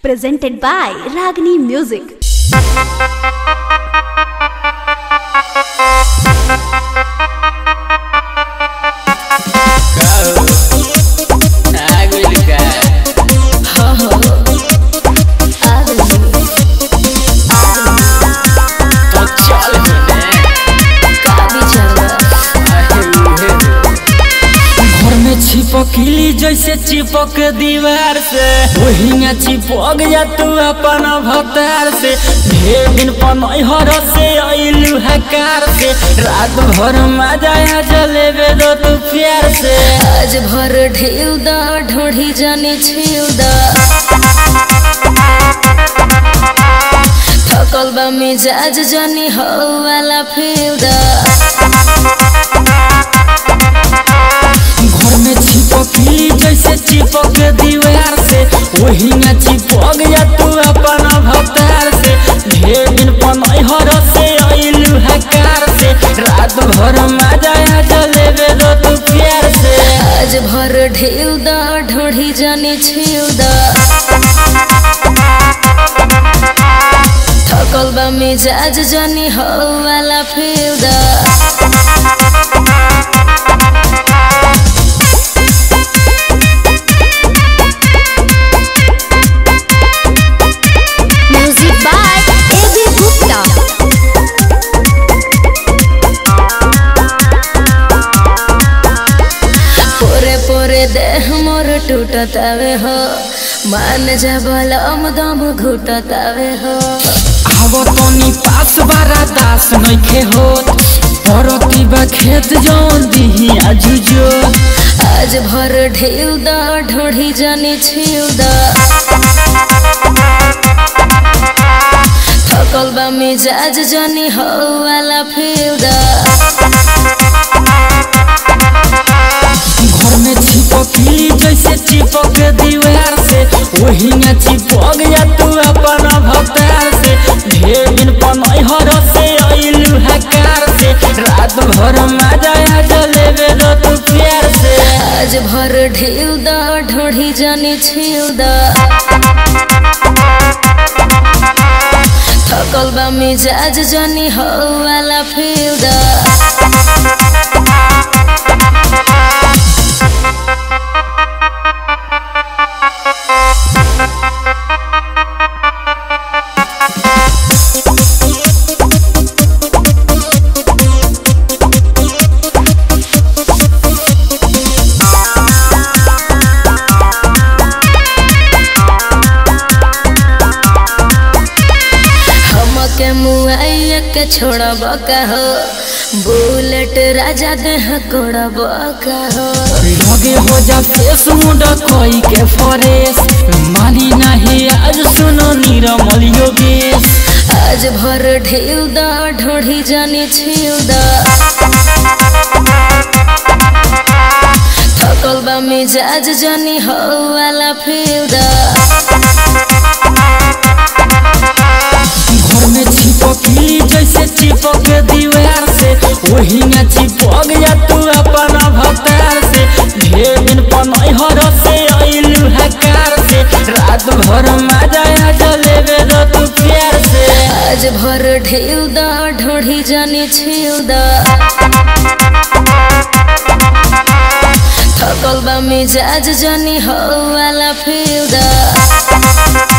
presented by Ragini Music. घर में छिपकली जैसे चिपक दीवार से वही में चिपक जा तू अपन भतार से ढेर दिन पनहर से अइलू हकार से रात भर मजा आ जलेबे दो तू प्यार से आज भर ढेउ द ढोढ़ी जाने छिउ द थकल बा मिजाज जानी हो वाला फेउ द घर में छिपकली जैसे चिपक दीवार से वही में चिपक जा तू अपन भतार से ढेर दिन पनहर से अइलू हकार से रात भर मजा आ जलेबे दो तू प्यार से आज भर ढेउ द ढोढ़ी जाने छिउ द थकल बा मिजाज जानी हो वाला फेउ द Music by A.B. Gupta. पोरे पोरे देह मोर टूटतावे हो मान जा बलम दम घुटतावे हो आव तनी पास बारा दास नइखे होत परती बा खेत जौन दिही आजुजो आज भर ढेउ द ढोढ़ी जाने छिउ द थकल बा मिजाज जानी हो वाला फेउ द घर में छिपकली जैसे चिपक दीवार से वही में चिपक जा तू अपन भतार से ढेर दिन पनहर से अइलू हकार से रात भर मजा आ जलेबे दो तू प्यार से आज भर ढेउ द ढोढ़ी जाने छिउ द थकल बा मिजाज जानी हो वाला फेउ द हमके मुआइया के छोड़ब का हो बुलेट राजा देह कोड़ब का हो लगे हो जा फेस मुंडा कोई के फरेस मानी नहीं आज सुनो नीरमल योगेश आज भर ढेउ द ढोढ़ी जाने छिउ द थकल बा मिजाज जानी हो वाला फेउ द घर में छिपकली जैसे चिपक दीवार से वही में चिपक जा तू अपन भतार से ढेर दिन पनहर से अइलू हकार से रात भर मजा आ जलेबे दो तू प्यार से आज भर ढेउ द ढोढ़ी जाने छिउ द थकल बा मिजाज जानी हो वाला फेउ द